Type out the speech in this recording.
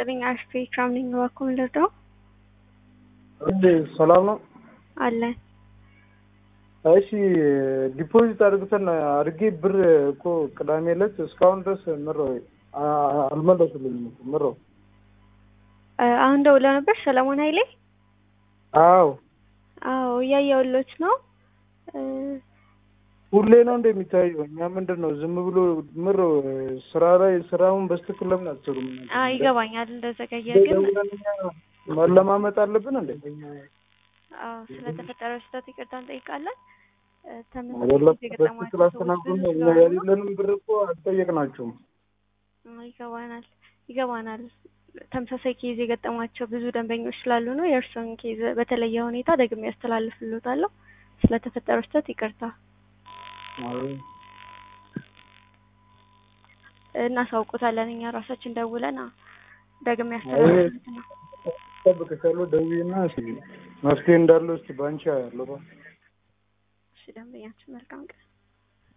ይስጥልኝ። አሽቴ ኢክራም ነኝ። እባክዎ ምን ልርዳው? እንዴ ሰላም ነው? አለን። እሺ ዲፖዚት አድርግተን አድርጌ ብር እኮ ቅዳሜ ዕለት እስካሁን ድረስ ምረው አልመለሱልኝም። ምረው እ አሁን ደውለው ነበር ሰለሞን ኃይሌ? አዎ አዎ እያየሁሎት ነው። እ ሁሌ ነው እንደሚታየው። እኛ ምንድን ነው ዝም ብሎ ምር ስራ ላይ ስራውን በስትክክል ለምን አትሰሩም? አ ይገባኛል እንደዘገየ ግን መለማመጥ አለብን እንዴ? አዎ ስለተፈጠረው ስህተት ይቅርታ እንጠይቃለን። እ አይደለም ተመሳሳይ ጊዜ በስትክክል የገጠሟቸው ሰዎች አስተናግዱን። ብዙ እኛ ስለሆኑ የሌለንም ብር እኮ አልጠየቅናቸውም። አ ይገባናል ይገባናል። ተመሳሳይ ኬዝ የገጠሟቸው ብዙ ደንበኞች ስላሉ ነው። የእርስዎን ኬዝ በተለየ ሁኔታ ደግሜ ያስተላልፍልዎታለሁ። ስለተፈጠረው ስህተት ይቅርታ አዎ እናሳውቆታለን። እኛ ራሳችን ደውለን አ ደግሜ አይ ያስተላልፍልዎት ነው። እጠብቅሻለሁ። ደውዪና እስኪ መፍትሄ እንዳለው እስኪ ባንቺ ያለው እሺ ደንበኛችን መልካም ቀን